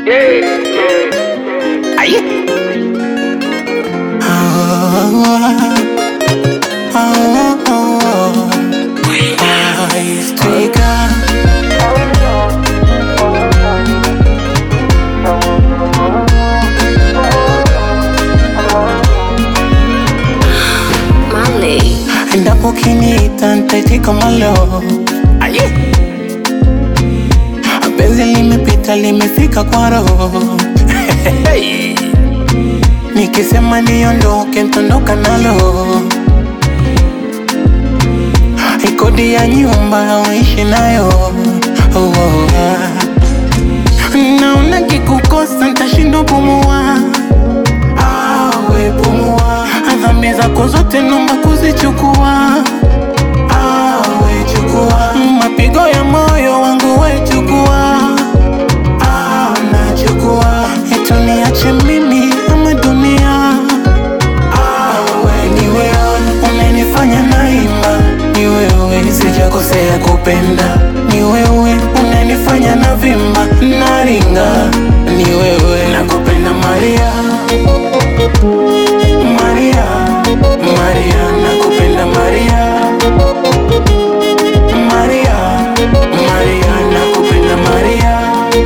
Aye. Mali. Endapo ukiniita nitaitika malo. Aye. Penzi limepita limefika kwa roho nikisema niondoke ntondoka nalo ikodi ya nyumba uishi nayo oh, oh, ah. naona kikukosa ntashindwa pumua awe pumua dhambi zako zote nomba kuzichukua awe chukua mapigo ya moyo wangu we chukua Ah, nachukua etu niache mimi ama dunia awe ni wewe unanifanya naimba ni wewe sijakosea kupenda ni wewe unanifanya na vimba naringa ni wewe nakupenda Maria Maria Maria nakupenda Maria Maria Maria nakupenda Maria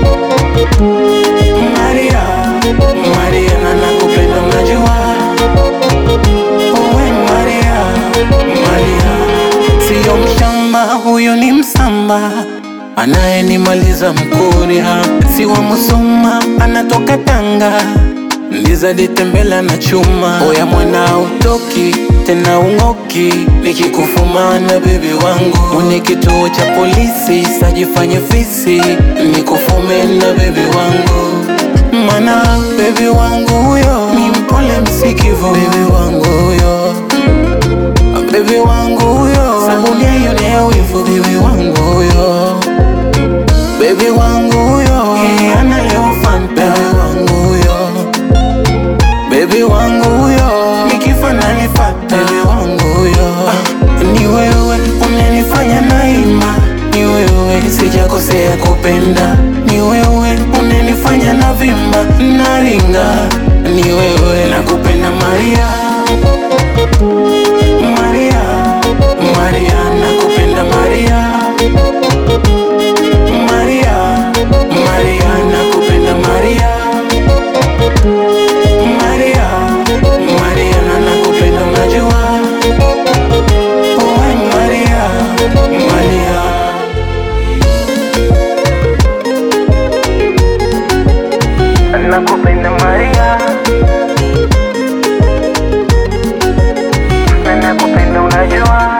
Maria Maria na nakupenda unajua Uwe Maria Maria Sio mshamba huyo ni msamba Anayenimaliza mkuria Si wa Musoma anatoka Tanga Ndiza ditembela na chuma Oya mwana utoki tena ung'oki Nikikufumana bebi wangu Mwenye kituo cha polisi sajifanye fisi Nikufume na bebi wangu Mana bebi wangu huyo Ni mpole msikivu bebi wangu huyo Bebi wangu huyo Sabuni aionea wivu bebi wangu huyo Bebi wangu huyo Yeye analewa fan bebi wangu huyo Baby wangu huyo nikifa nanifata Baby wangu huyo ah, ni wewe unanifanya naima ni wewe sijakosea kupenda ni wewe unanifanya na vimba naringa ni wewe nakupenda Maria Maria Maria nakupenda Maria Maria Maria nakupenda Maria Maria, Maria na nakupenda unajua Uwe Maria, Maria Nakupenda Maria Na nakupenda unajua